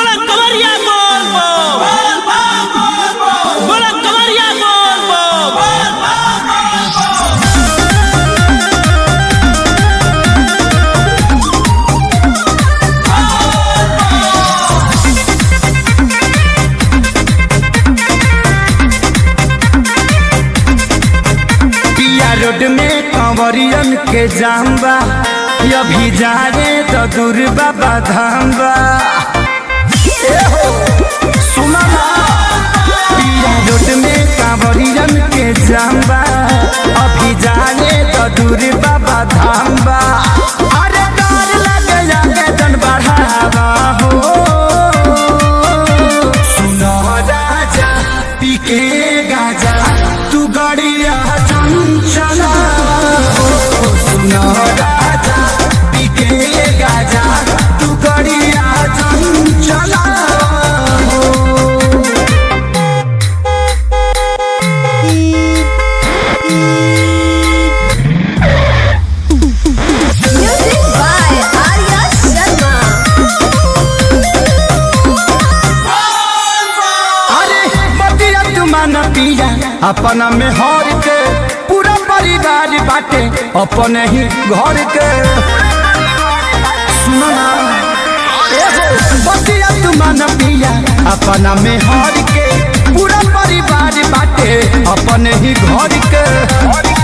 बोला कवरिया बोल बो बोला कवरिया बोल बो पिया रोड में कंवरियन के जाम्बा अभी जा रे तो दूर बाबा धाम्बा ए हो, सुना ना पिया रोड में कंवरियन के जाम्बा अभी जा रे तो दूर बाबा धाम्बा अरे डर लगे जाके जन बढ़ावा हो सुनो राजा पीके गाजा तू गड़िया चंचला हो सुनो राजा पीके गाजा तू गड़िया चंचला हो Music by Arya Sharma. अरे बतिया तुमान पिया अपना में हर के पूरा परिवार बाटे अपने ही घर के सुनो ना ए हो, बतिया तुमान पिया अपना में हर के पूरा परिवार बाटे अपने ही घर के